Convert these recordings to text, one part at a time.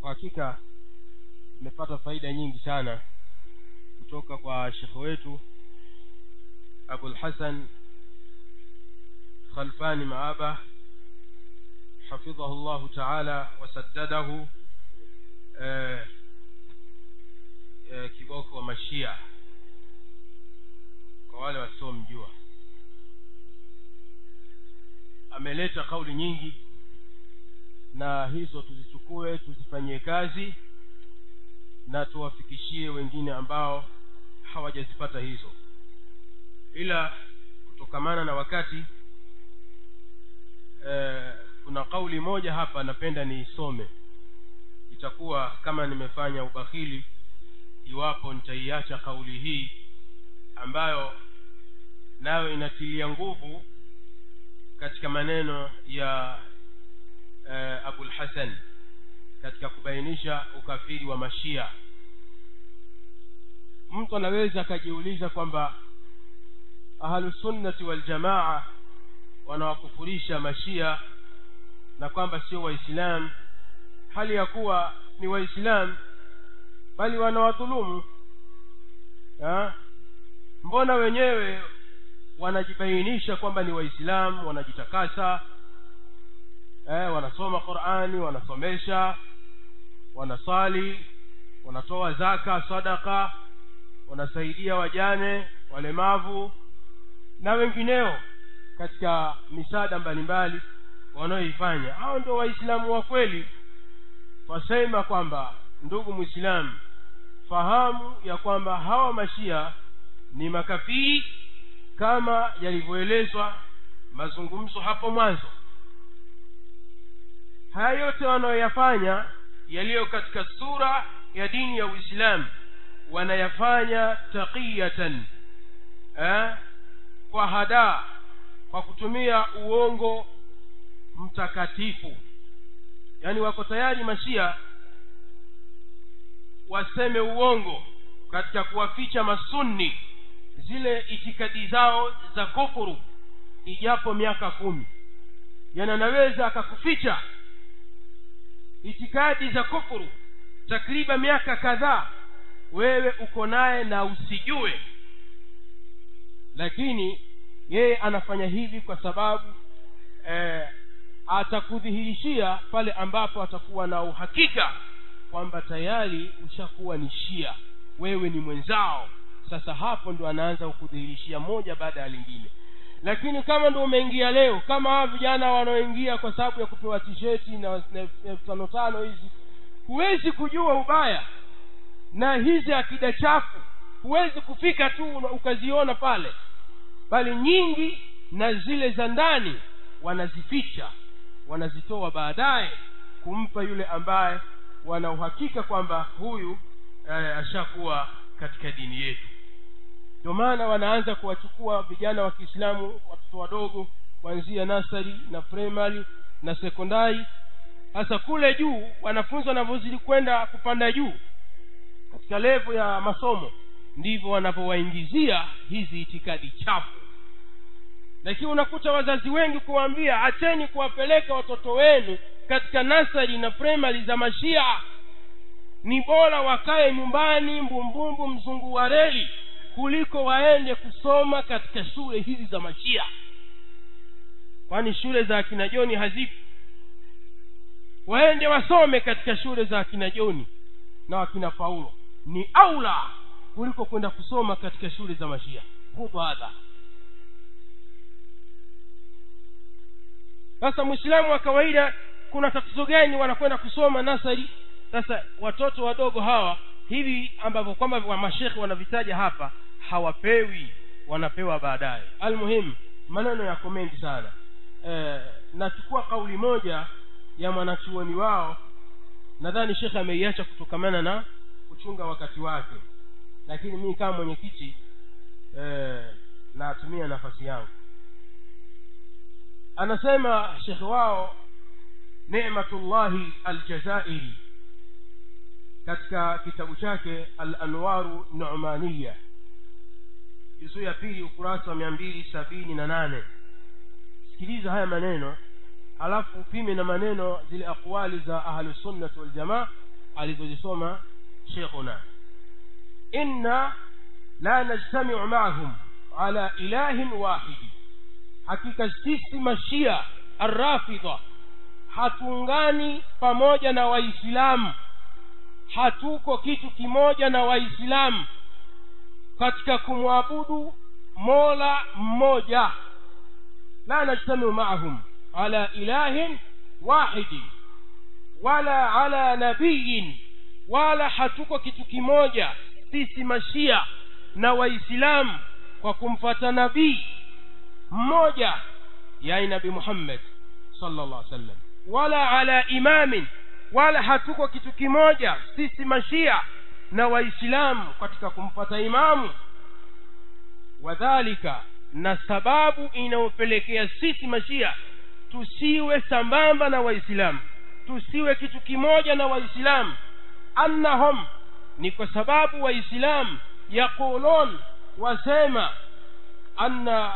kwa hakika tumepata faida nyingi sana kutoka kwa shekhe wetu abulhasan khalfani maaba hafidhahu llahu taala wasaddadahu eh, eh, kiboko wa mashia kwa wale wasiomjua ameleta kauli nyingi na hizo tuzichukue tuzifanyie kazi na tuwafikishie wengine ambao hawajazipata hizo ila kutokamana na wakati e, kuna kauli moja hapa napenda niisome itakuwa kama nimefanya ubakhili iwapo nitaiacha kauli hii ambayo nayo inatilia nguvu katika maneno ya e, abulhasan katika kubainisha ukafiri wa mashia mtu anaweza akajiuliza kwamba ahlusunnati waljamaa wanawakufurisha mashia na kwamba sio waislamu hali ya kuwa ni waislamu bali wanawadhulumu mbona wenyewe wanajibainisha kwamba ni waislamu wanajitakasa eh, wanasoma qurani wanasomesha wanasali wanatoa zaka sadaka wanasaidia wajane walemavu na wengineo katika misaada mbalimbali wanaoifanya hao ndio waislamu wa kweli wasema kwamba ndugu mwislamu fahamu ya kwamba hawa mashia ni makafiri kama yalivyoelezwa mazungumzo hapo mwanzo haya yote wanayoyafanya yaliyo katika sura ya dini ya uislamu wanayafanya taqiyatan eh, kwa hadaa kwa kutumia uongo mtakatifu yaani wako tayari mashia waseme uongo katika kuwaficha masunni zile itikadi zao za kufuru ijapo miaka kumi yani anaweza akakuficha itikadi za kufuru takriban miaka kadhaa wewe uko naye na usijue lakini yeye anafanya hivi kwa sababu eh, atakudhihirishia pale ambapo atakuwa na uhakika kwamba tayari ushakuwa ni shia wewe ni mwenzao sasa hapo ndo anaanza kukudhihirishia moja baada ya lingine lakini kama ndo umeingia leo kama hawa vijana wanaoingia kwa sababu ya kupewa tisheti na elfu tano tano hizi huwezi kujua ubaya na hizi akida chafu huwezi kufika tu ukaziona pale bali nyingi na zile za ndani wanazificha wanazitoa baadaye kumpa yule ambaye wana uhakika kwamba huyu eh, ashakuwa katika dini yetu ndio maana wanaanza kuwachukua vijana wa kiislamu watoto wadogo kuanzia nasari na primary na sekondari sasa kule juu wanafunzi wanavyozidi kwenda kupanda juu katika levo ya masomo ndivyo wanavyowaingizia hizi itikadi chafu lakini unakuta wazazi wengi kuwaambia acheni kuwapeleka watoto wenu katika nasari na primary za mashia ni bora wakae nyumbani mbumbumbu mzungu wa reli kuliko waende kusoma katika shule hizi za mashia kwani shule za akina joni hazipo waende wasome katika shule za akina joni na wakina paulo ni aula kuliko kwenda kusoma katika shule za mashia hudhu hadha sasa mwislamu wa kawaida kuna tatizo gani wanakwenda kusoma nasari sasa watoto wadogo hawa hivi ambavyo kwamba wa mashekhe wanavitaja hapa hawapewi wanapewa baadaye almuhimu maneno yako mengi sana e, nachukua kauli moja ya mwanachuoni wao nadhani shekhe ameiacha kutokamana na kuchunga wakati wake lakini mii kama mwenyekiti e, natumia nafasi yangu anasema shekhe wao nematullahi aljazairi katika kitabu chake alanwaru numaniya juzuu ya pili ukurasa wa mia mbili sabini na nane sikiliza haya maneno alafu upime na maneno zile aqwali za ahlusunnati waljamaa alizozisoma shekhuna inna la najtamiu maahum ala ilahin wahidi hakika sisi mashia arrafidha hatuungani pamoja na waislamu hatuko kitu kimoja na waislamu katika kumwabudu mola mmoja la najtamiu maahum ala ilahin wahidi wala ala nabiyin wala hatuko kitu kimoja sisi mashia na waislamu kwa kumfata nabii mmoja yani nabii muhammad sallallahu alaihi wasallam wala ala imamin wala hatuko kitu kimoja sisi mashia na waislamu katika kumfata imamu wadhalika na sababu inayopelekea sisi mashia tusiwe sambamba na waislamu tusiwe kitu kimoja na waislamu annahum ni kwa sababu waislamu yaqulun wasema anna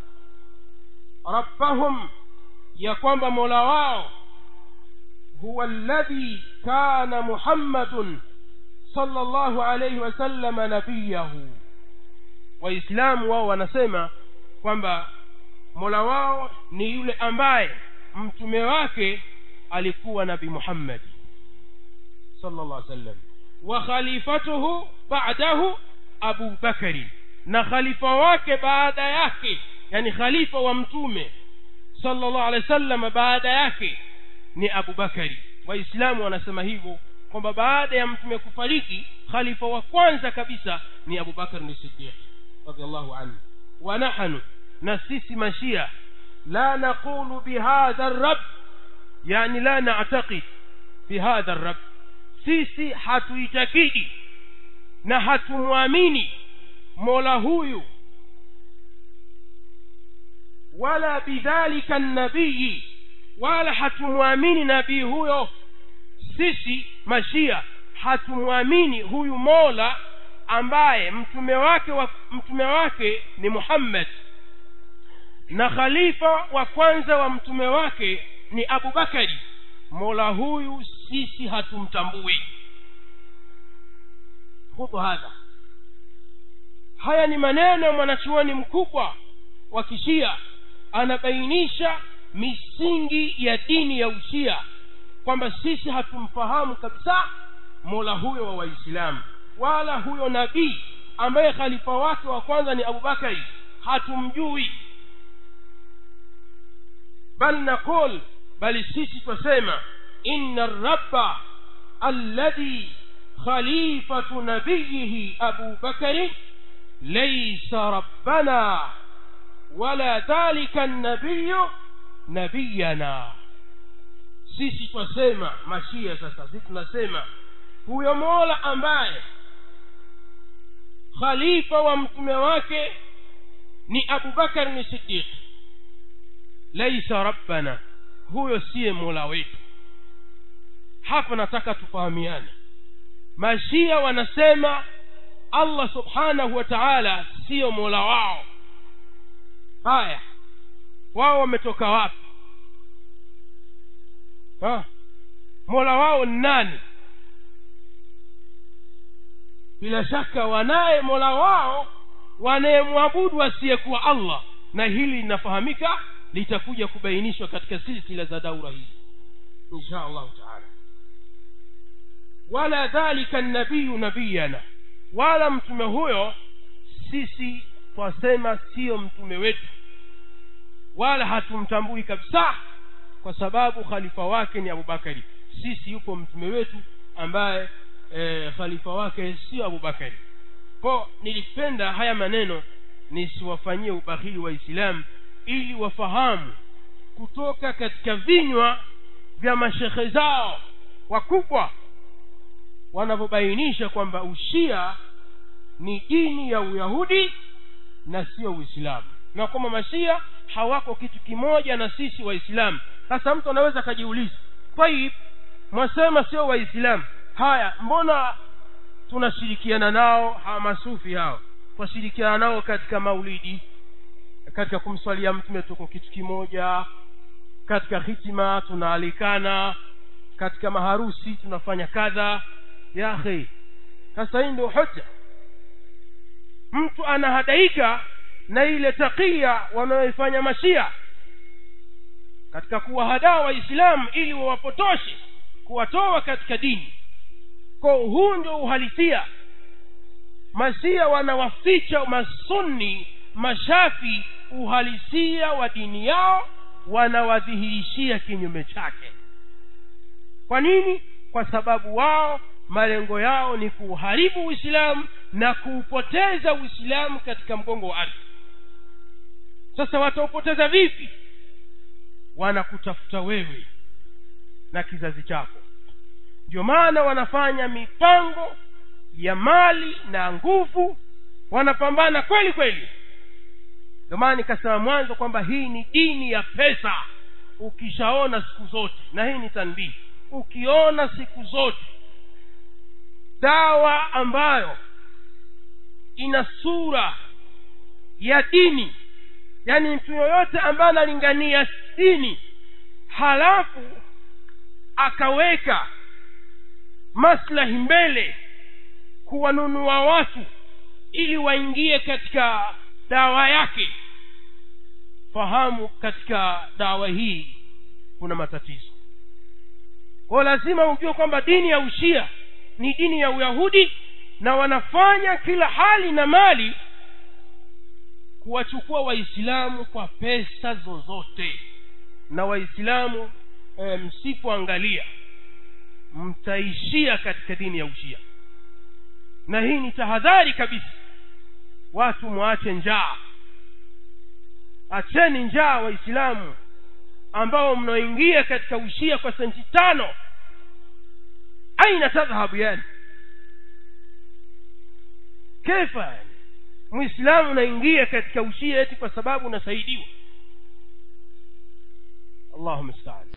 rabbahum ya kwamba mola wao huwa alladhi kana muhammadun sallallahu alayhi wasallam nabiyahu waislamu wao wanasema kwamba mola wao ni yule ambaye mtume wake alikuwa nabi muhammadi sallallahu alaihi wasallam wa khalifatuhu ba'dahu abu bakari na khalifa wake baada yake yani khalifa wa mtume sallallahu alaihi wasallam baada yake ni abu bakari waislamu wanasema hivyo kwamba baada ya mtume kufariki khalifa wa kwanza kabisa ni abu bakar ni siddiq radhiallahu anhu wa nahnu na sisi mashia la naqulu bihadha الرب yani la na'taqid bihadha الرب sisi hatuitakidi na hatumwamini mola huyu wala bidhalika nabii wala hatumwamini nabii huyo sisi mashia hatumwamini huyu mola ambaye mtume wake wa, mtume wake ni muhammad na khalifa wa kwanza wa mtume wake ni abubakari mola huyu sisi hatumtambui khudhu hadha haya ni maneno ya mwanachuoni mkubwa wa kishia anabainisha misingi ya dini ya ushia kwamba sisi hatumfahamu kabisa mola huyo wa waislamu wala huyo nabii ambaye khalifa wake wa kwanza ni abubakari hatumjui bal naqul bali sisi twasema inna rabba alladhi khalifatu nabiyihi abu bakari laysa rabbana wala dhalika nabiyu nabiyana sisi twasema mashia sasa sisi tunasema huyo mola ambaye khalifa wa mtume wake ni abubakar ni siddiq laisa rabbana huyo siye mola wetu hapa nataka tufahamiane mashia wanasema allah subhanahu wa taala siyo mola wao haya wao wametoka wapi ha? mola wao ni nani bila shaka wanaye mola wao wanayemwabudu asiyekuwa allah na hili linafahamika litakuja kubainishwa katika silsila za daura hii insha allahu taala wala dhalika nabiyu nabiyana wala mtume huyo sisi twasema siyo mtume wetu wala hatumtambui kabisa kwa sababu khalifa wake ni abubakari sisi yupo mtume wetu ambaye e, khalifa wake sio abubakari ko nilipenda haya maneno nisiwafanyie ubahili waislamu ili wafahamu kutoka katika vinywa vya mashekhe zao wakubwa wanavyobainisha kwamba ushia ni dini ya uyahudi na sio uislamu na kwamba mashia hawako kitu kimoja na sisi waislamu sasa mtu anaweza akajiuliza taib mwasema sio waislamu haya mbona tunashirikiana nao hawa masufi hao twashirikiana nao katika maulidi katika kumswalia mtume tuko kitu kimoja katika hitima tunaalikana katika maharusi tunafanya kadha ya akhi sasa hii ndio hoja mtu anahadaika na ile takia wanaoifanya mashia katika kuwahadaa waislamu ili wawapotoshe kuwatoa katika dini kwa huu ndio uhalisia masia wanawaficha masunni mashafi uhalisia wa dini yao wanawadhihirishia kinyume chake kwa nini kwa sababu wao malengo yao ni kuuharibu uislamu na kuupoteza uislamu katika mgongo wa ardhi sasa wataupoteza vipi wanakutafuta wewe na kizazi chako ndio maana wanafanya mipango ya mali na nguvu wanapambana kweli kweli ndio maana nikasema mwanzo kwamba hii ni dini ya pesa ukishaona siku zote na hii ni tanbihi ukiona siku zote dawa ambayo ina sura ya dini yaani mtu yoyote ambaye analingania dini halafu akaweka maslahi mbele kuwanunua watu ili waingie katika dawa yake fahamu katika dawa hii kuna matatizo kwao lazima ujue kwamba dini ya ushia ni dini ya uyahudi na wanafanya kila hali na mali kuwachukua waislamu kwa pesa zozote na waislamu e, msipoangalia mtaishia katika dini ya ushia na hii ni tahadhari kabisa watu mwache njaa acheni njaa waislamu ambao mnaoingia katika ushia kwa senti tano aina tadhhabu yani kefa yani mwislamu unaingia katika ushia eti kwa sababu unasaidiwa allahuma staan